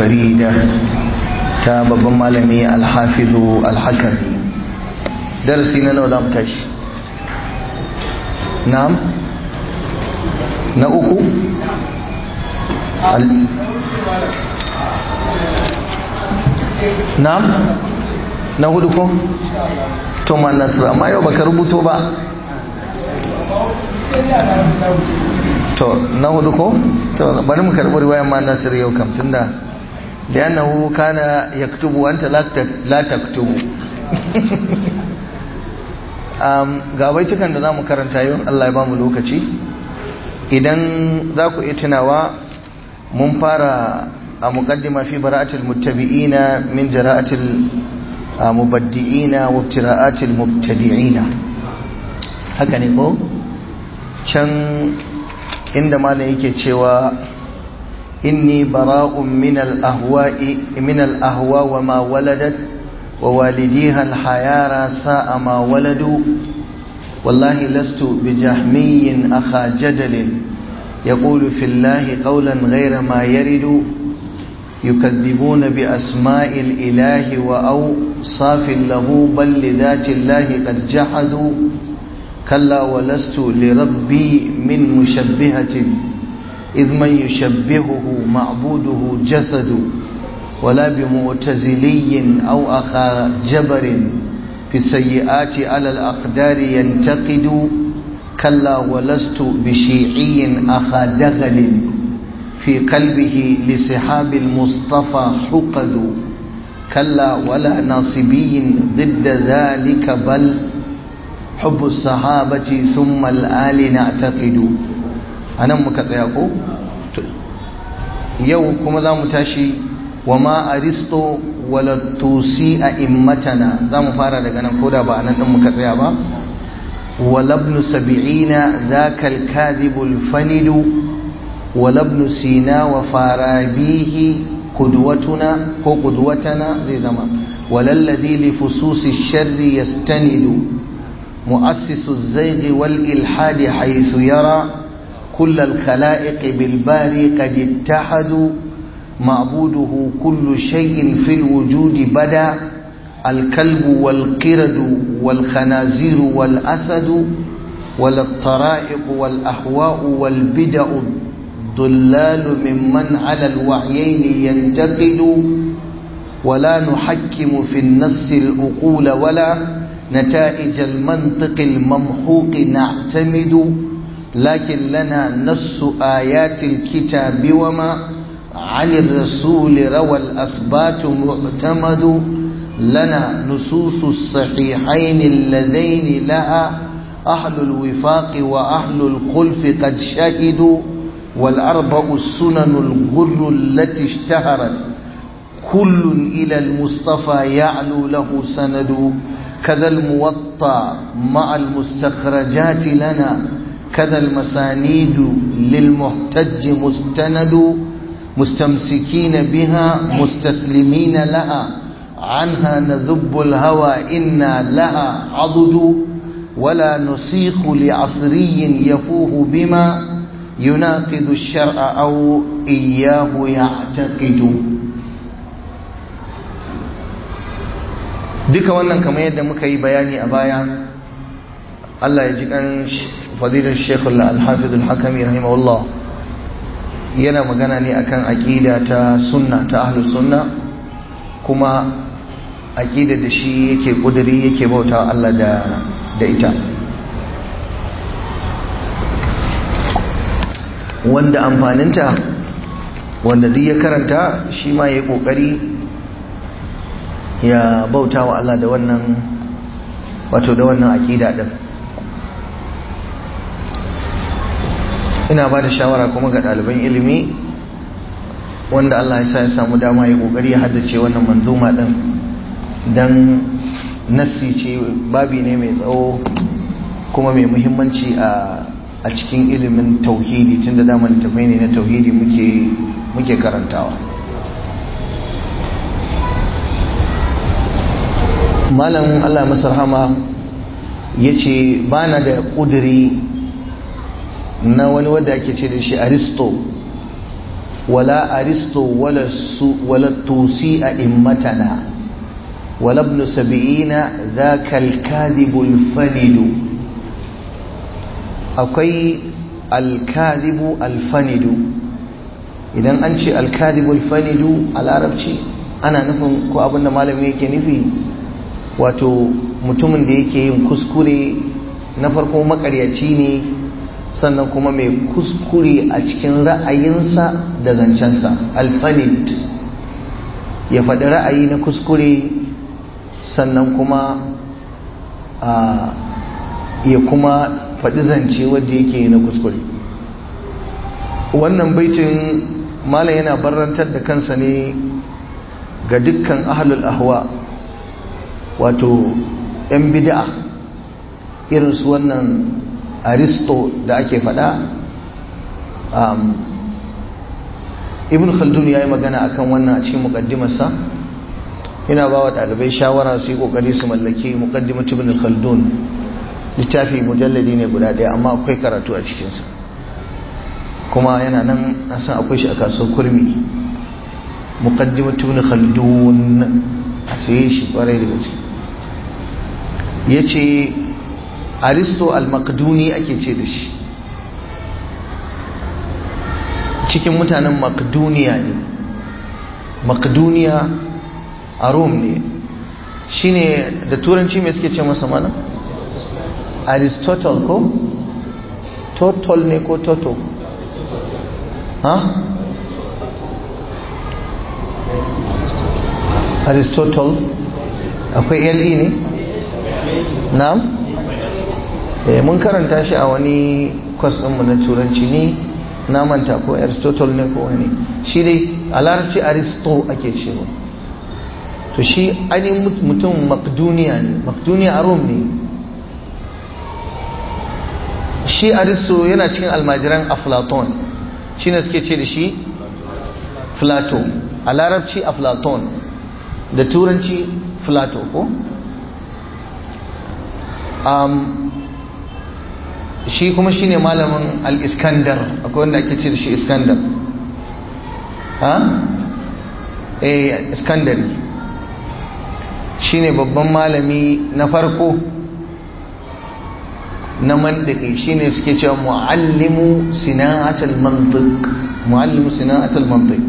الفريدة ta babban malami alhafizu alhakami darasi na nawa za mu tashi na'am na uku na'am na hudu ko to ma nasiru amma yau baka rubuto ba to na hudu ko to bari mu karɓi riwayar ma nasiru yau kam tunda لأنه كان يكتب وأنت لا تكتب ga baitukan da za mu karanta yau Allah ya ba mu lokaci idan za ku iya tunawa mun fara a muqaddima fi bara'atil muttabi'ina min jara'atil mubaddi'ina wa ibtira'atil mubtadi'ina haka ne ko can inda malam yake cewa إني براء من الأهواء من الأهواء وما ولدت ووالديها الحيارى ساء ما ولدوا والله لست بجهمي أخا جدل يقول في الله قولا غير ما يرد يكذبون بأسماء الإله وأوصاف له بل لذات الله قد جحدوا كلا ولست لربي من مشبهة إذ من يشبهه معبوده جسد ولا بمعتزلي أو أخا جبر في السيئات على الأقدار ينتقد كلا ولست بشيعي أخا دغل في قلبه لسحاب المصطفى حقد كلا ولا ناصبي ضد ذلك بل حب الصحابة ثم الآل نعتقد a nan muka tsaya ko yau kuma za mu tashi wa ma aristo wala tusi a immatana za mu fara daga nan koda ba a nan ɗin muka tsaya ba walabnu sabi'ina ذاك الكاذب الفند ولابن سينا وفارابيه قدوتنا هو قدوتنا زي زمان ولا الذي لفصوص الشر يستند مؤسس الزيغ والإلحاد حيث يرى كل الخلائق بالباري قد اتحدوا معبوده كل شيء في الوجود بدا الكلب والقرد والخنازير والأسد ولا الطرائق والأهواء والبدع ضلال ممن على الوعيين ينتقد ولا نحكم في النص الأقول ولا نتائج المنطق الممحوق نعتمد لكن لنا نص آيات الكتاب وما عن الرسول روى الأثبات معتمد لنا نصوص الصحيحين اللذين لها أهل الوفاق وأهل الخلف قد شهدوا والأربع السنن الغر التي اشتهرت كل إلى المصطفى يعلو له سند كذا الموطى مع المستخرجات لنا كذا المسانيد للمحتج مستند مستمسكين بها مستسلمين لها عنها نذب الهوى إنا لها عضد ولا نصيخ لعصري يفوه بما يناقض الشرع أو إياه يعتقد duka wannan kamar yadda muka yi bayani a baya Allah ya ji kan fadilar shekul al-hafiz al-hakami rahimahullah yana magana ne akan aqida ta sunna ta ahlus sunna kuma aqida da shi yake kuduri yake bauta Allah da da ita wanda amfaninta wanda duk ya karanta shi ma yayi kokari ya bauta wa Allah da wannan wato da wannan aqida din ina ba da shawara kuma ga ɗaliban ilimi wanda Allah ya sa ya samu dama ya ƙoƙari ya haddace wannan manzuma ɗin don nassi ce babi ne mai tsawo kuma mai muhimmanci a cikin ilimin tauhidi tun da damar tafai ne na tauhidi muke karantawa malam Allah masar hama ya ce ba na da ƙudiri na wani wadda ake ce da shi aristo ولا أرسطو ولا, ولا الطوسي أئمتنا ولا ابن سبعين ذاك الكاذب الفند أقي الكاذب الفند idan an ce alkadibul fanidu a larabci ana nufin ko abinda malami yake nufi wato mutumin da yake yin kuskure na farko makaryaci ne sannan kuma mai kuskure a cikin ra'ayinsa da zancensa alfanid ya faɗi ra'ayi na kuskure sannan kuma ya kuma faɗi zance wadda yake na kuskure wannan baitin malam yana barrantar da kansa ne ga dukkan ahlul ahwa wato 'yan bid'a irinsu wannan aristo da ake fada ibn khaldun ya yi magana akan wannan a cikin mukaddimarsa yana ba wa ɗalibai shawara su yi ƙoƙari su mallaki mukaddimat ibn khaldun littafi mujalladi ne guda ɗaya amma akwai karatu a cikinsa kuma yana nan na san akwai shi a kasuwar kurmi mukaddimat ibn khaldun a saye shi ƙwarai da gaske ya ce aristo al-makduni ake ce da shi cikin mutanen makduniya ne makduniya a rome ne shi ne da turanci mai suke ce masa mana aristotle ko total ne ko toto ha aristotle akwai le ne na'am eh mun karanta shi a wani kwas ɗinmu na turanci ne na manta ko aristotle ne ko wani shi dai a larabci aristo ake cewa to shi ainihin mutum makduniya ne makduniya a rome ne shi aristo yana cikin almajiran aflaton shi ne suke ce da shi plato a larabci aflaton da turanci plato ko shi kuma shine malamin al-iskandar akwai wanda ake ce da shi iskandar ha eh iskandari shine babban malami na farko na mandiki shine suke cewa muallimu sina'atul mantiq muallimu sina'atul mantiq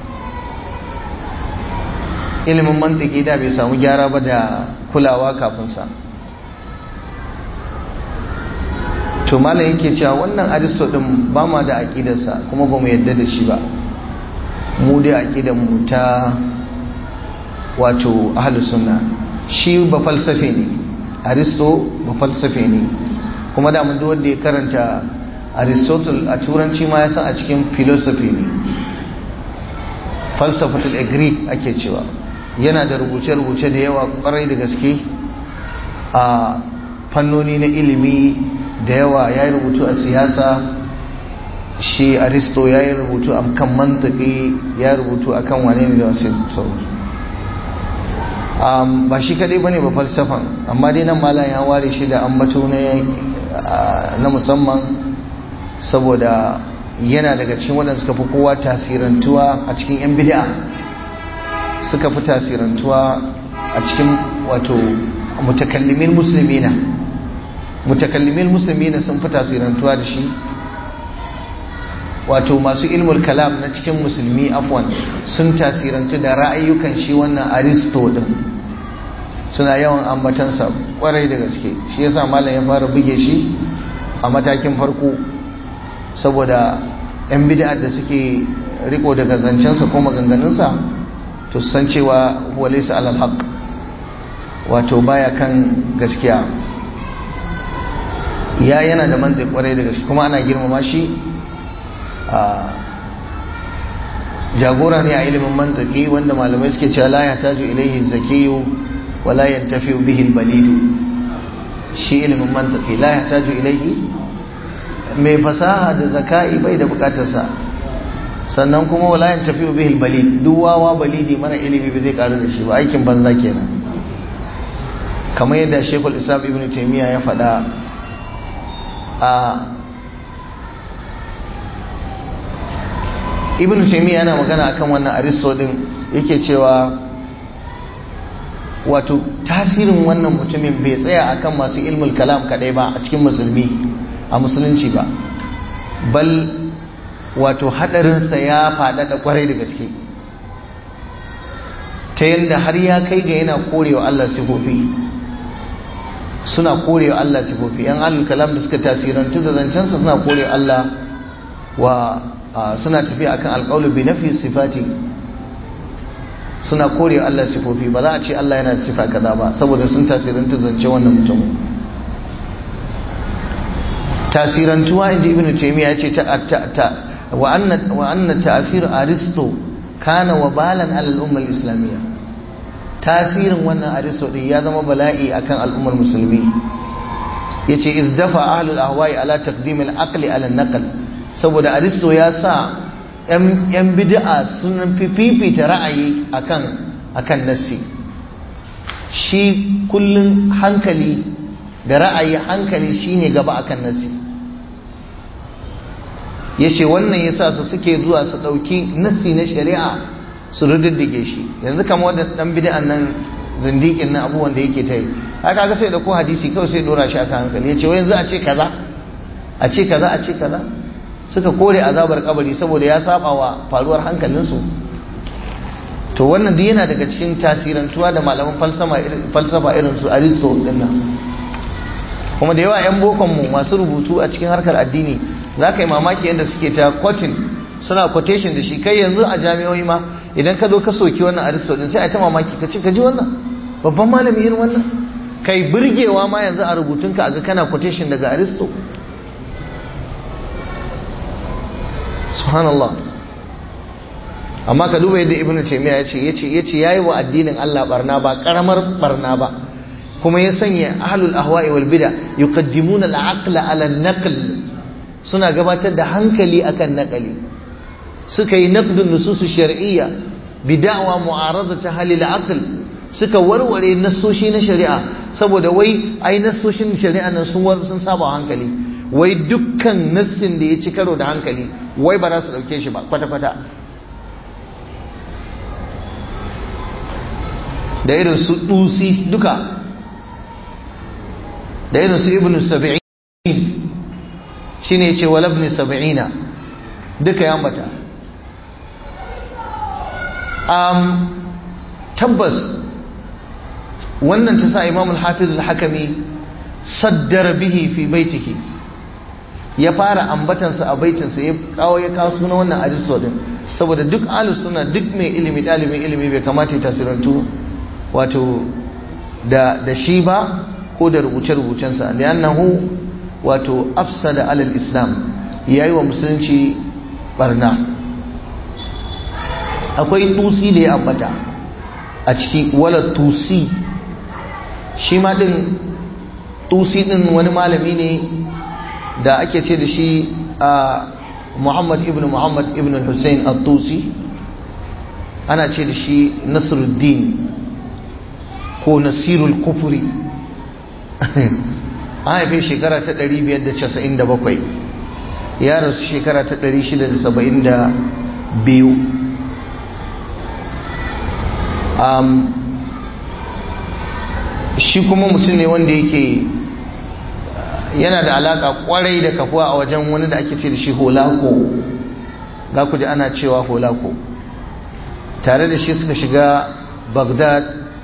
ilimin mantiki da bai samu gyara ba da kulawa kafin sa to malam yake cewa wannan aristo din ba ma da aqidarsa kuma ba mu yadda da shi ba mu dai aqidar mu ta wato ahlus sunna shi ba falsafe ne aristo ba falsafe ne kuma da mun duk wanda ya karanta aristotle a turanci ma ya san a cikin philosophy ne falsafatul greek ake cewa yana da rubuce-rubuce da yawa kwarai da gaske a fannoni na ilimi da yawa ya yi rubutu a siyasa shi aristo ya yi rubutu a kan mantaki ya rubutu a kan wane ne da wasu sauransu ba shi kadai ba ne ba falsafan amma dai nan malam ya ware shi da ambato na musamman saboda yana daga cikin waɗanda suka fi kowa tasirantuwa a cikin 'yan bid'a suka fi tasirantuwa a cikin wato mutakallimin musulmina mutakallimin musulmina sun fi tasirantuwa da shi wato masu ilmul kalam na cikin musulmi afwan sun tasirantu da ra'ayyukan shi wannan aristo din suna yawan ambatansa kwarai da gaske shi yasa malam ya fara buge shi a matakin farko saboda 'yan bid'a da suke riko daga zancensa ko maganganunsa to san cewa walaysa alal haqq wato baya kan gaskiya ya yana da manzai kwarai da gaske kuma ana girmama shi jagora ne a ilimin mantaki wanda malamai suke cewa la yahtaju ilayhi zakiyu wa la yantafi bihi al-balidu shi ilimin mantaki la yahtaju ilayhi mai fasaha da zakai bai da bukatarsa sannan kuma wala yantafi bihi al-balid duk wawa balidi mara ilimi bai zai karu da shi ba aikin banza kenan kamar yadda Sheikhul Islam Ibn Taymiyyah ya faɗa a ibn taymiya yana magana akan wannan aristo din yake cewa wato tasirin wannan mutumin bai tsaya akan masu ilmul kalam kadai ba a cikin musulmi a musulunci ba bal wato hadarinsa ya faɗaɗa kwarai da gaske ta yadda har ya kai ga yana korewa Allah sifofi suna korewa Allah sifofi yan alul kalam da suka tasirantu da zancensa suna korewa Allah wa suna tafiya akan alƙawlu bi nafi sifati suna korewa Allah sifofi ba za a ce Allah yana da sifa kaza ba saboda sun tasirantu zance wannan mutum tasirantuwa inda ibn taymiya ya ce ta wa anna wa anna ta'thir aristo kana wabalan ala al-umma al-islamiyya tasirin wannan aristo din ya zama bala'i akan al'ummar musulmi yace iz dafa ahlul ahwa'i ala taqdim al-aqli ala an-naql saboda aristo ya sa yan bid'a sun fifita ra'ayi akan akan nassi shi kullun hankali da ra'ayi hankali shine gaba akan nassi yace wannan yasa su suke zuwa su dauki nassi na shari'a su rududdige shi yanzu kamar wanda dan bid'an nan zindikin nan abubuwan da yake ta yi haka ga sai da ko hadisi kawai sai dora shi akan hankali yace wai yanzu a ce kaza a ce kaza a ce kaza suka kore azabar kabari saboda ya saba wa faruwar hankalinsu to wannan duk yana daga cikin tasirantuwa da malaman falsafa irin su aristo dinnan kuma da yawa 'yan bokonmu masu rubutu a cikin harkar addini za ka yi mamaki yadda suke ta quoting suna quotation da shi kai yanzu a jami'o'i ma idan ka zo ka soki wannan aristo din sai a ta mamaki ka ce ka ji wannan babban malami irin wannan kai burgewa ma yanzu a rubutunka a ga kana quotation daga aristo subhanallah amma ka duba yadda ibnu taymiya yace yace yace yayi wa addinin Allah barna ba karamar barna ba kuma ya sanya ahlul ahwa'i wal bid'a yuqaddimuna al-aqla ala an-naql suna gabatar da hankali akan naqali suka yi naqdun nusus shar'iyya bid'awa mu'aradata halil aql suka warware nassoshi na shari'a saboda wai ai nassoshin shari'a nan sun sun saba hankali wai dukkan nassin da ya ci karo da hankali wai ba za su dauke shi ba kwata-kwata da irin su dusi duka da irin su ibn sab'in shine yace wal ibn sab'ina duka ya ambata um tabbas wannan ta sa imam al-hafiz al-hakami saddara bihi fi baitihi ya fara ambatansa a baitinsa ya kawo ya kawo suna wannan aristo din saboda duk ahlus sunna duk mai ilimi dalibin ilimi bai kamata ya tasirantu wato da da shi ba ko da rubuce-rubucensa da annahu wato afsada alal islam yayi wa musulunci barna akwai tusi da ya ambata a ciki wala tusi shi ma din tusi din wani malami ne da ake ce da shi a muhammad ibn muhammad ibn hussein al-tusi ana ce da shi nasruddin ko nasirul kufuri an haife shekara ta 597 ya rasu shekara ta 672 shi kuma mutum ne wanda yake yana da alaka kwarai da kafuwa a wajen wani da ake ce da shi holako za ku ji ana cewa holako tare da shi suka shiga bagdad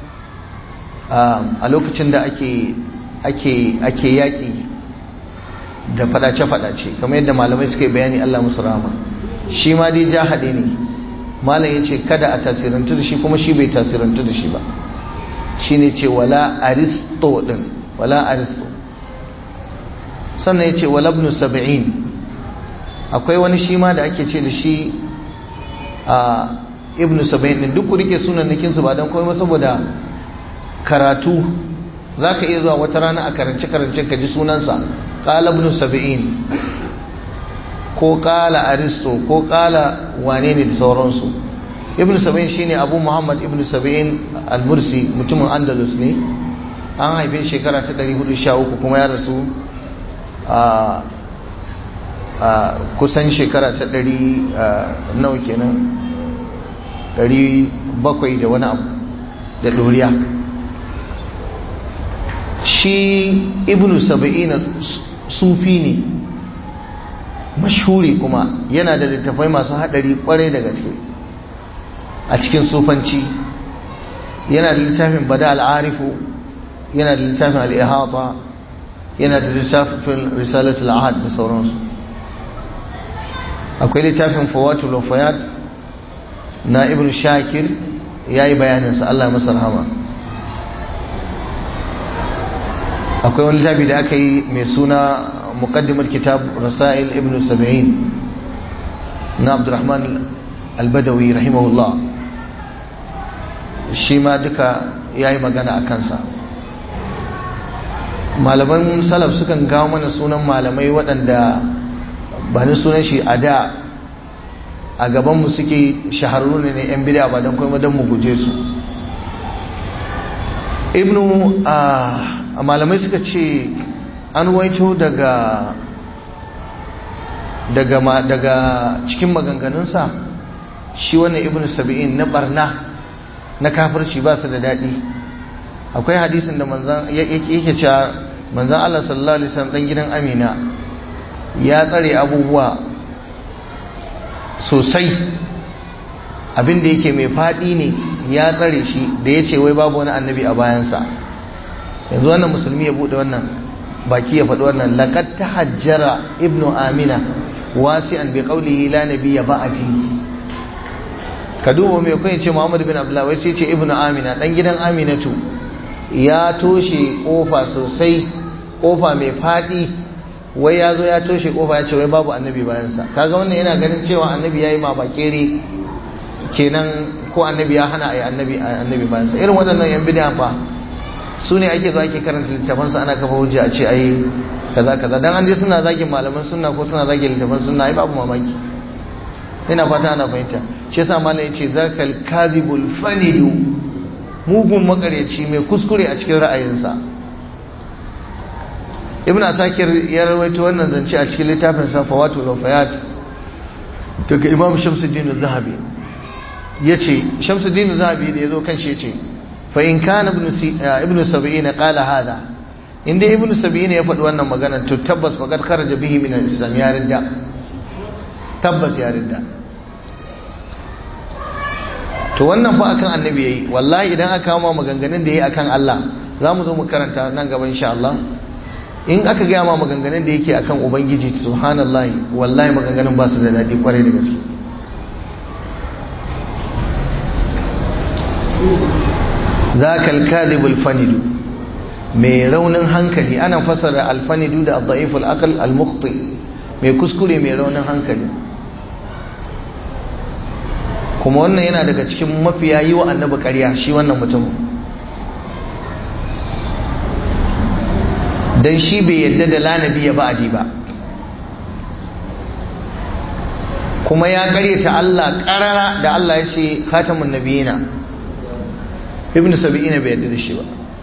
a lokacin da ake ake yaƙi da fadace-fadace kamar yadda malamai suka yi bayani Allah musu rama shi ma dai jahade ne malam ya ce kada a tasirantu da shi kuma shi bai tasirantu da shi ba shi ne ce wala aristo din wala aristo sannan ya ce wala ibn sab'in akwai wani shi ma da ake ce da shi a ibn sab'in din duk ku rike sunan nikinsu ba don komai saboda karatu za ka iya zuwa wata rana a karance-karance ka ji sunansa ƙala ibn sab'in ko ƙala aristo ko ƙala wane ne da sauransu ibn sab'in shine abu muhammad ibn sab'in al-mursi mutumin andalus ne an haife shekara ta 413 kuma ya rasu a kusan shekara ta ɗari nawa kenan ɗari bakwai da wani abu da ɗoriya shi ibnu saba'ina sufi ne mashhuri kuma yana da littafai masu haɗari kwarai da gaske a cikin sufanci yana da littafin bada al'arifu yana da littafin al'ihata yana da littafin risalatul ahad da sauransu akwai littafin fawatul wafayat na ibn shakir ya yi bayaninsa Allah masa rahama akwai wani littafi da aka yi mai suna muqaddimar kitab rasail ibn sab'in na abdurrahman albadawi rahimahullah shi ma duka ya yi magana a kansa malaman salaf sukan kawo mana sunan malamai waɗanda ba ni sunan shi a da a gabanmu suke shahararru ne yan bida ba don kuma don mu guje su ibnu a malamai suka ce an waito daga daga daga cikin maganganunsa shi wannan ibnu sabi'in na barna na kafirci ba su da daɗi akwai hadisin da manzan yake cewa manzan Allah sallallahu alaihi wasallam dan gidan Amina ya tsare abubuwa sosai abin da yake mai faɗi ne ya tsare shi da ya ce wai babu wani annabi a bayansa yanzu wannan musulmi ya buɗe wannan baki ya faɗi wannan laqad tahajjara ibnu amina wasi'an bi qawlihi la nabiyya ba'di ka duba mai kai ce Muhammad bin Abdullah wai sai ce ibnu amina dan gidan aminatu ya toshe kofa sosai kofa mai faɗi wai ya zo ya toshe kofa ya ce wai babu annabi bayansa kaga wannan yana ganin cewa annabi ya yi ma bakere kenan ko annabi ya hana a yi annabi annabi bayansa irin waɗannan yan bid'a fa su ne ake zo ake karanta littafansa ana kafa hujja a ce ai kaza kaza dan an je suna zagin malaman sunna ko suna zagin littafan sunna ai babu mamaki ina fata ana fahimta shi yasa malam yace zakal kadhibul fanidu mugun makaryaci mai kuskure a cikin ra'ayinsa ibn asakir ya rawaito wannan zance a cikin littafin sa fawatul wafayat daga imam shamsuddin az-zahabi yace shamsuddin az-zahabi da yazo kan shi yace fa in kana ibn ibn sab'in qala hada inda ibn sab'in ya faɗi wannan magana to tabbas faqad kharaja bihi min al-islam ya ridda tabbas ya ridda to wannan fa akan annabi yayi wallahi idan aka kama maganganun da yayi akan Allah zamu zo mu karanta nan gaba insha Allah in aka gaya ma maganganun da yake akan ubangiji subhanallahi wallahi maganganun ba su da daɗi kwarai da gaske zaka al-kadhib al-fanidu mai raunin hankali ana fasara al-fanidu da ad-da'if al-aql al-mukhti mai kuskure mai raunin hankali kuma wannan yana daga cikin mafiya yi wa annabi ƙarya shi wannan mutum don shi bai yadda da lanabi ya ba'adi ba kuma ya karyata Allah karara da Allah ya ce khatamun nabiyina ibn sabi'ina bai yadda da shi ba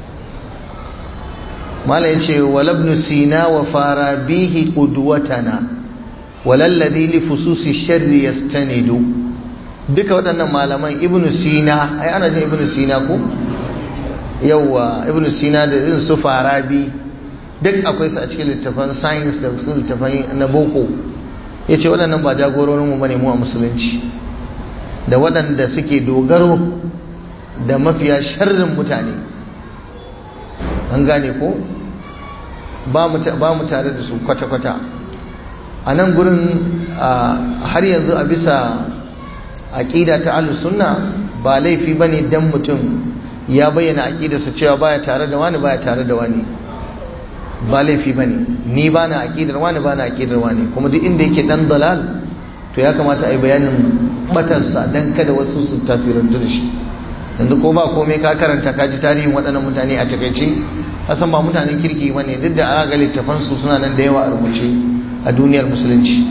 mala ya ce walabnu sina wa fara bihi qudwatana walalladhi li fususi sharri yastanidu duka waɗannan malaman ibn sina ai ana jin ibn sina ko yawa ibn sina da irin su farabi duk akwai su a cikin littafan science da su littafan na boko ya ce waɗannan ba jagororinmu ba ne mu a musulunci da waɗanda suke dogaro da mafiya sharrin mutane an gane ko ba mu tare da su kwata-kwata a nan gurin har yanzu a bisa aƙida ta sunna ba laifi ba ne don mutum ya bayyana aƙidarsa cewa baya tare da wani baya tare da wani ba laifi ba ne ni ba na aƙidar wani ba na aƙidar wani kuma duk inda yake ɗan dalal to ya kamata a yi bayanin batarsa don kada wasu su tasirantu da shi yanzu ko ba komai ka karanta ka ji tarihin waɗannan mutane a takaice hasan ba mutanen kirki ba ne duk da aga littafansu suna nan da yawa a rubuce a duniyar musulunci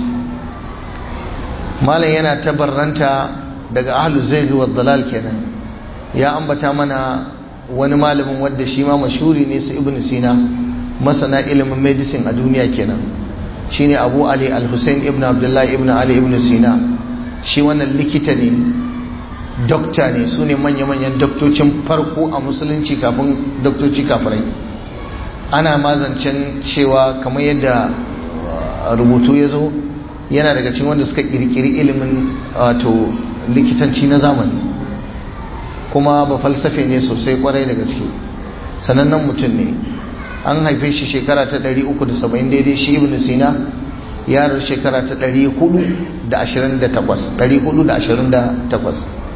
malam yana tabarranta daga ahlu zai wa dalal kenan ya ambata mana wani malamin wadda shi ma mashuri ne su ibn sina masana ilimin medicine a duniya kenan shine abu ali al-hussein ibn abdullahi ibn ali ibn sina shi wannan likita ne dokta ne su ne manya-manyan doktocin farko a musulunci kafin doktoci kafirai ana mazancen cewa kamar yadda rubutu ya zo yana daga cikin wanda suka kirkiri ilimin wato likitanci na zamani kuma ba falsafe ne sosai kwarai da gaske sanannen mutum ne an haife shi shekara ta 370 daidai shi ibn sina yaro shekara ta 428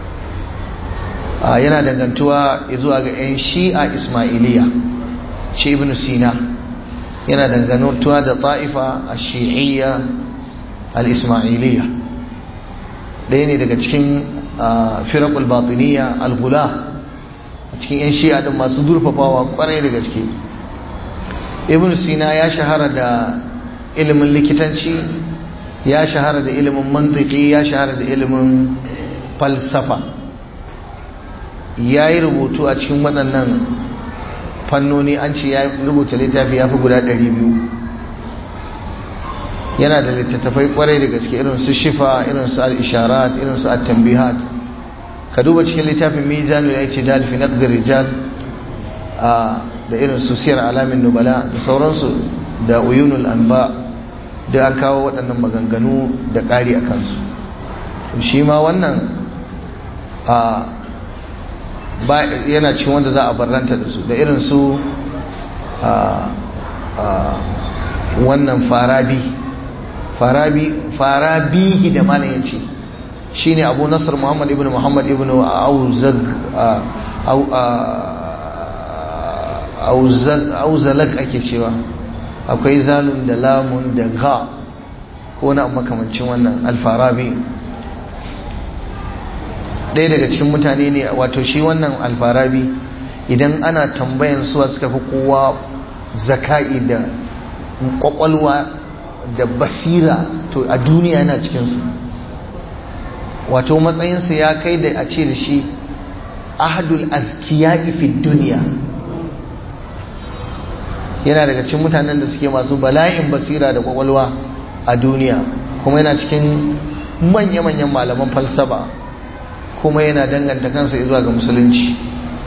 yana dangantuwa zuwa ga 'yan shi'a ismailiya shi ibn sina yana dangantuwa da ta'ifa a shi'iyya al-ismailiya ɗaya ne daga cikin firakul batiniya al-gula a cikin 'yan shi'a din masu durfafawa kwarai da gaske ibn sina ya shahara da ilimin likitanci ya shahara da ilimin mantiki ya shahara da ilimin falsafa ya yi rubutu a cikin waɗannan fannoni an ce ya rubuta littafi ya fi guda 200 yana da littattafai kwarai da gaske irin su shifa irin su al-isharat irin su at-tanbihat ka duba cikin littafin mizanu ya ce dal fi naqd rijal da irin su siyar alamin nubala da sauransu da uyunul anba da an kawo waɗannan maganganu da ƙari a kansu shi ma wannan yana cikin wanda za a barranta da su da irin su wannan farabi farabi farabihi da mana ya ce shi ne abu nasar muhammad ibn muhammad ibn auzalak ake cewa akwai zalun da lamun da ga ko na makamancin wannan alfarabi ɗaya daga cikin mutane ne wato shi wannan alfarabi idan ana tambayan suwa suka fi kowa zaka'i da kwakwalwa da basira to a duniya yana cikinsu wato matsayinsa ya kai da a ce da shi ahadul azkiya'i fi duniya yana daga cikin mutanen da suke masu bala'in basira da kwakwalwa a duniya kuma yana cikin manya-manyan malaman falsafa kuma yana danganta kansa zuwa ga musulunci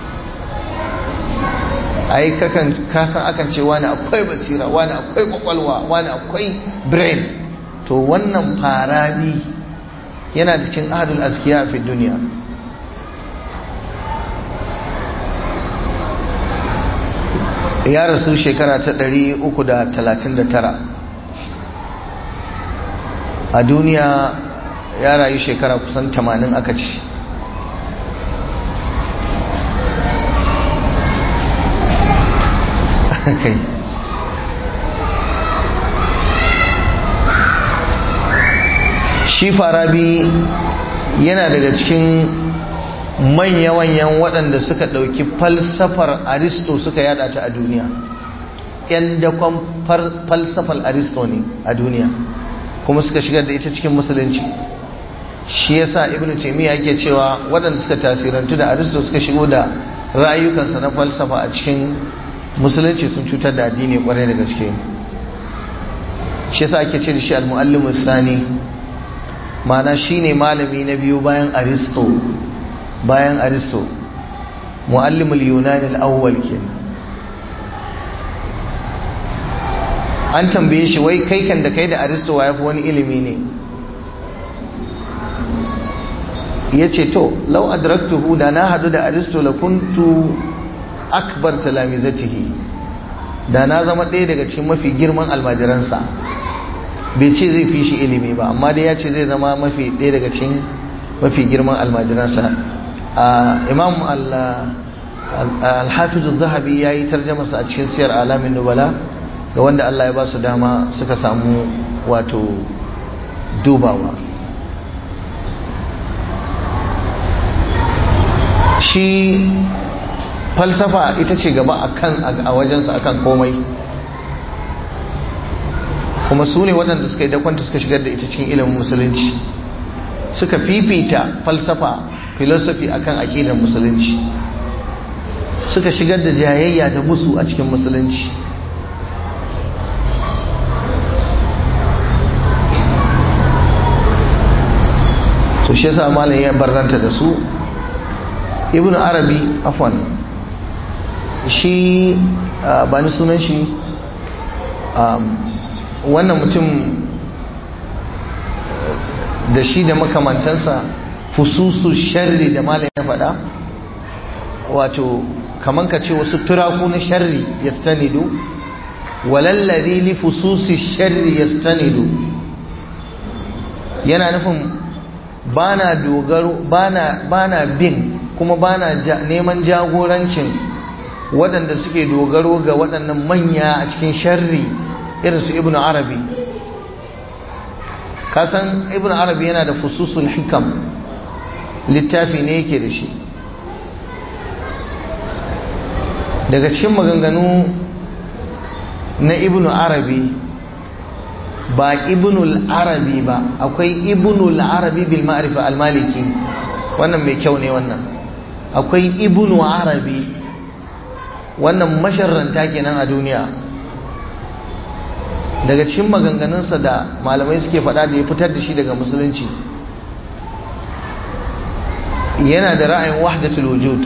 ai kakan kasan akan ce wani akwai basira wani akwai kwakwalwa wani akwai brain to wannan farabi yana da cin adul askiya fi duniya ya rasu shekara ta 339 a duniya ya rayu shekara kusan 80 aka ce kai shi farabi yana daga cikin manya-manyan waɗanda suka ɗauki falsafar aristo suka yada ta a duniya yan dakon falsafar aristo ne a duniya kuma suka shigar da ita cikin musulunci shi yasa ibnu taymiya yake cewa waɗanda suka tasirantu da aristo suka shigo da rayukansa na falsafa a cikin musulunci sun cutar da addini kwarai da gaske shi yasa ake ce da shi al-muallimu sani ma'ana shine malami na biyu bayan aristo bayan aristo muallimul yunani al-awwal kenan an tambaye shi wai kai kan da kai da aristo wa yafi wani ilimi ne ya ce to lau adraktuhu da na hadu da aristo la kuntu akbar talamizatihi da na zama ɗaya daga cikin mafi girman almajiransa bai ce zai fi shi ilimi ba amma dai ya ce zai zama mafi ɗaya daga cikin mafi girman almajiransa imam al-hafizu zahabi ya yi tarjamasa a cikin siyar alamin nubala ga wanda Allah ya ba su dama suka samu wato dubawa shi falsafa ita ce gaba akan a wajensa akan komai kuma su ne waɗanda suka yi dakwanta suka shigar da ita cikin ilimin musulunci suka fifita falsafa filosofi akan aƙidar musulunci suka shigar da jayayya da musu a cikin musulunci to shi yasa malam ya barranta da su ibn arabi afwan shi ba ni sunan shi wannan mutum da shi da makamantansa fususu sharri da malam ya faɗa wato kaman ka ce wasu turaku na sharri ya stanidu walallari li fususi sharri ya stanidu yana nufin bana dogaro bana bana bin kuma bana neman jagorancin waɗanda suke dogaro ga waɗannan manya a cikin sharri irin su ibnu arabi kasan ibnu arabi yana da fususul hikam littafi ne yake da shi daga cikin maganganu na ibnu arabi ba ibnul arabi ba akwai ibnul arabi bil ma'rifa al maliki wannan mai kyau ne wannan akwai ibnu arabi wannan masharranta kenan a duniya daga cikin maganganunsa da malamai suke faɗa da ya fitar da shi daga musulunci yana da ra'ayin wahdatul wujud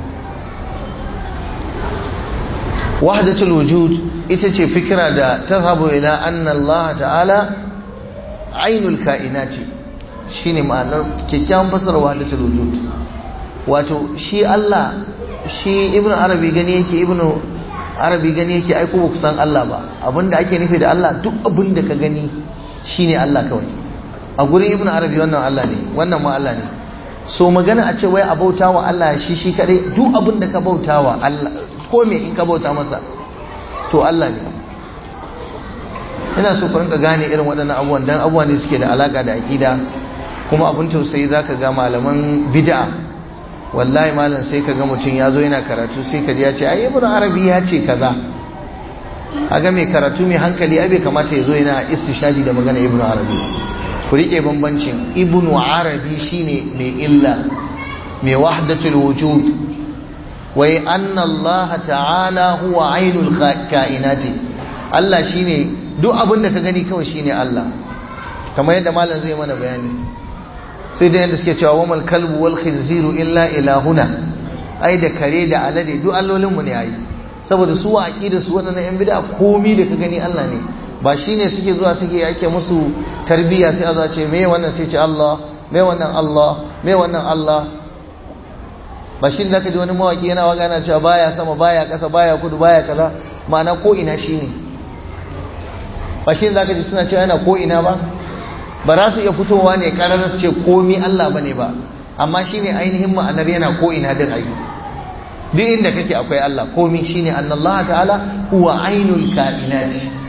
wahdatul wujud ita ce fikira da tazhabu ila anna Allah ta'ala ainul kainati shine ma'anar kyakkyawan fasara wahdatul wujud wato shi Allah shi ibn arabi gani yake ibn arabi gani yake ai ko ba san Allah ba abinda ake nufi da Allah duk abinda ka gani shine Allah kawai a gurin ibn arabi wannan Allah ne wannan ma Allah ne so magana a ce wai a bauta wa Allah shi shi kadai duk abinda ka bauta wa Allah ko me in ka bauta masa to Allah ne ina so ku rinka gane irin waɗannan abubuwan dan abubuwan ne suke da alaka da aqida kuma abin tausayi zaka ga malaman bid'a wallahi malam sai ka ga mutum ya zo yana karatu sai ka ji ya ce ai ibnu arabi ya ce kaza aga mai karatu mai hankali ai bai kamata ya zo yana istishadi da magana ibnu arabi ku rike bambancin ibnu arabi shine mai illa mai wahdatul wujud wai anna Allah ta'ala huwa ainul kainati Allah shine duk abin da ka gani kawai shine Allah kamar yadda malam zai mana bayani sai da yadda suke cewa wamal kalbu wal khinziru illa ilahuna ai da kare da alade duk allolin mu ne ai saboda su wa aqida su wannan yan bid'a komi da ka gani Allah ne ba shine suke zuwa suke yake musu tarbiyya sai a zo ce me wannan sai ce Allah me wannan Allah me wannan Allah ba shi da ka ji wani mawaki yana waka yana cewa baya sama baya kasa baya kudu baya kaza ma'ana ko ina shine ba shi da ka ji suna cewa yana ko ina ba ba za su iya fitowa ne ƙarar su ce komi Allah bane ba amma shine ainihin ma'anar yana ko ina din ayi duk inda kake akwai Allah komi shine annallaha ta'ala huwa ainul kainat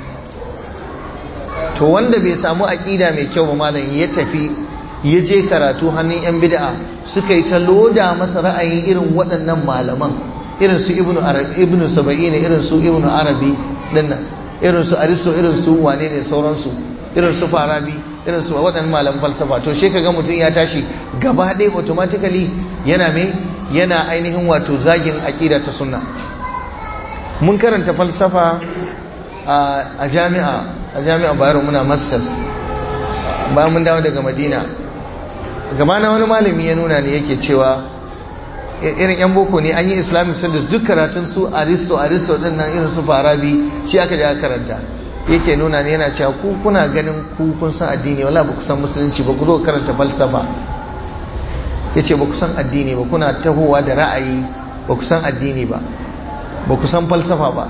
to wanda bai samu aqida mai kyau ba malam ya tafi ya je karatu hannun yan bid'a suka yi ta loda masa ra'ayin irin waɗannan malaman irin su ibnu arabi ibnu saba'in irin su ibnu arabi dinnan irin su aristo irin su wane ne sauransu irin su farabi irin su waɗannan malaman falsafa to shi kaga mutum ya tashi gaba ɗaya automatically yana mai yana ainihin wato zagin aƙida ta sunna mun karanta falsafa a jami'a a jami'a bayero muna masters bayan mun dawo daga madina gabana wani malami ya nuna ne yake cewa irin yan boko ne an yi islamic studies duk karatun su aristo aristo din nan irin su farabi shi aka ja karanta yake nuna ne yana cewa ku kuna ganin ku kun san addini wala ba ku san musulunci ba ku zo karanta falsafa yace ba ku san addini ba kuna tahowa da ra'ayi ba ku san addini ba ba ku san falsafa ba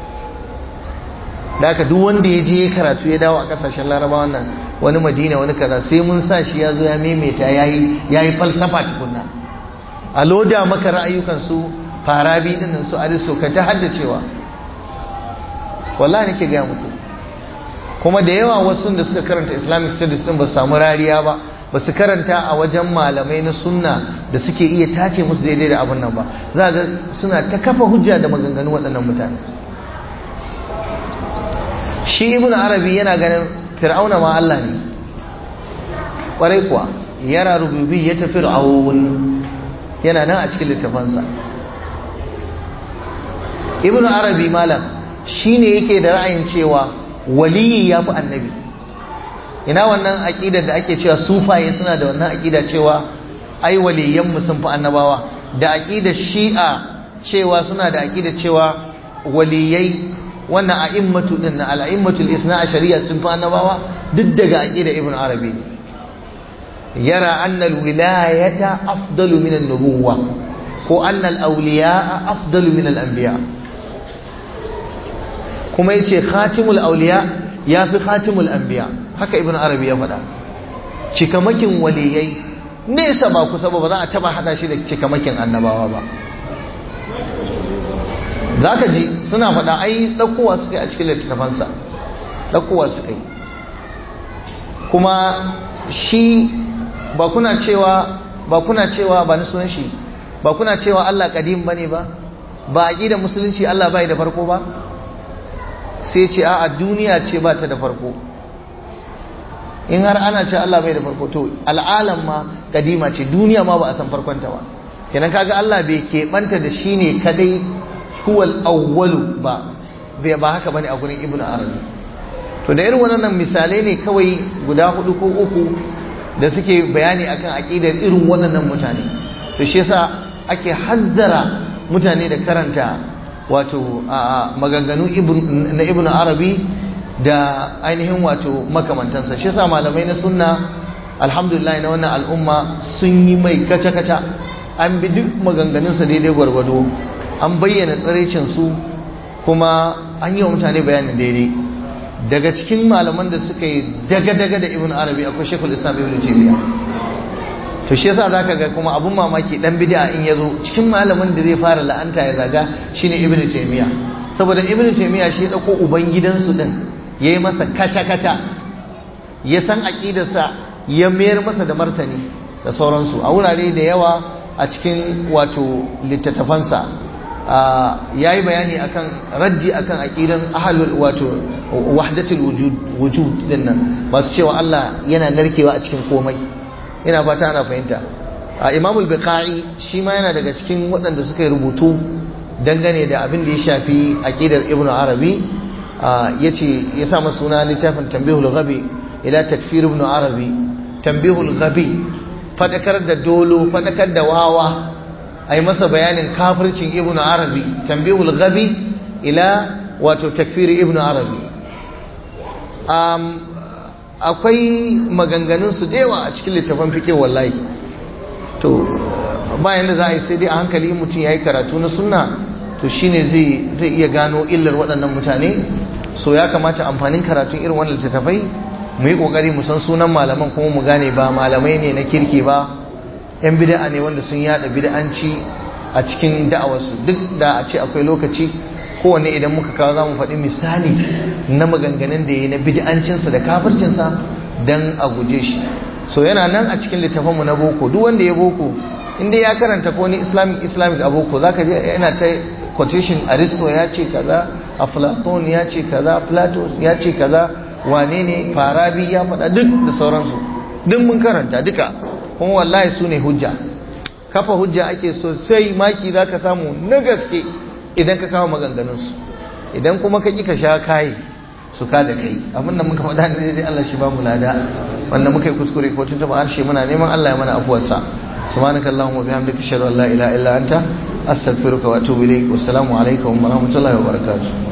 da haka duk wanda ya je karatu ya dawo a kasashen laraba wannan wani madina wani kaza sai mun sa shi ya zo ya maimaita yayi yayi falsafa tukunna a loda maka ra'ayukan su farabi dinnan su aristo ka ta haddacewa wallahi nake ga muku kuma da yawa wasu da suka karanta islamic studies din ba su samu rariya ba ba su karanta a wajen malamai na sunna da suke iya tace musu daidai da abin nan ba za ga suna ta kafa hujja da maganganu waɗannan mutane shi ibn arabi yana ganin fir'auna ma Allah ne ƙwarai kuwa yana rububi ya tafi fir'aun yana nan a cikin littafansa ibn arabi malam shine yake da ra'ayin cewa waliyi ya fi annabi ina wannan aqidar da ake cewa sufaye suna da wannan aqida cewa ai waliyan mu sun fi annabawa da aqidar shi'a cewa suna da aqidar cewa waliyai wannan a'immatu din na al'immatul isna a shari'a sun fi annabawa duk daga aqidar ibn arabi yara anna alwilayata afdalu min an-nubuwwa ko anna al-awliya afdalu min al-anbiya kuma yace khatimul awliya yafi khatimul anbiya haka ibn arabi ya faɗa cikamakin waliyai nesa ba kusa ba za a taba hada shi da cikamakin annabawa ba zaka ji suna faɗa ai ɗaukowa suka yi a cikin littattafansa ɗaukowa suka yi kuma shi ba kuna cewa ba kuna cewa ba ni sunan shi ba kuna cewa Allah kadim bane ba ba aqidar musulunci Allah bai da farko ba sai ce a duniya ce ba ta da farko in har ana ce Allah bai da farko to al'alam ma kadima ce duniya ma ba a san farkon ta ba kenan kaga Allah bai keɓanta da shi ne kadai huwal awwalu ba bai ba haka bane a gurin ibnu arabi to da irin wannan misalai ne kawai guda hudu ko uku da suke bayani akan aqidar irin waɗannan mutane to shi yasa ake hazzara mutane da karanta wato maganganu na ibnu arabi da ainihin wato makamantansa shi yasa malamai na sunna alhamdulillah na wannan al'umma sun yi mai kaca-kaca an bi duk maganganunsa daidai gwargwado an bayyana tsiraicin su kuma an yi wa mutane bayanin daidai daga cikin malaman da suka yi daga-daga da ibn arabi akwai shekul islam ibn taymiya to shi yasa zaka ga kuma abun mamaki dan bid'a in yazo cikin malamin da zai fara la'anta ya zaga shine ibn taymiya saboda ibn taymiya shi ya dauko uban gidansu din yayi masa kaca-kaca ya san aqidarsa ya mayar masa da martani da sauransu a wurare da yawa a cikin wato littattafansa ya yi bayani akan raddi akan aqidan ahlul wato wahdatul wujud wujud dinnan masu cewa Allah yana narkewa a cikin komai ina fata ana fahimta Imam al-Biqai shi ma yana daga cikin waɗanda suka yi rubutu dangane da abin da ya shafi aqidar Ibn Arabi yace ya sa masa suna littafin Tanbihul Ghabi ila takfir Ibn Arabi Tanbihul Ghabi fadakar da dolo fadakar da wawa ai masa bayanin kafircin ibnu arabi tambihul ghabi ila wato takfir ibnu arabi um, akwai maganganun su dewa a cikin littafin fike wallahi to bayan da za a yi sai dai a hankali mutum ya yi karatu na sunna to shine zai zai iya gano illar waɗannan mutane so ya kamata amfanin karatun irin wannan littattafai mu yi ƙoƙari mu san sunan malaman kuma mu gane ba malamai ne na kirki ba yan bid'a ne wanda sun yada bid'anci a cikin da'awarsu duk da a ce akwai lokaci kowanne idan muka kawo za mu faɗi misali na maganganun da ya na bid'ancinsa da kafircinsa don a guje shi so yana nan a cikin littafanmu na boko duk wanda ya boko inda ya karanta ko ni islamic islamic a boko za ka je yana ta quotation aristo ya ce kaza aflaton ya ce kaza plato ya ce kaza wane ne farabi ya faɗa duk da sauransu duk mun karanta duka kuma wallahi su ne hujja kafa hujja ake sosai maki za ka samu na gaske idan ka kawo maganganunsu idan kuma ka ƙi ka sha kayi su ka da kai abinda muka faɗa ne dai Allah shi ba mu lada wanda muka yi kuskure ko tun taɓa harshe muna neman Allah ya mana afuwarsa subhanaka allahumma bihamdika ashhadu an la ilaha illa anta astaghfiruka wa atubu ilayk wassalamu alaikum wa rahmatullahi wa barakatuh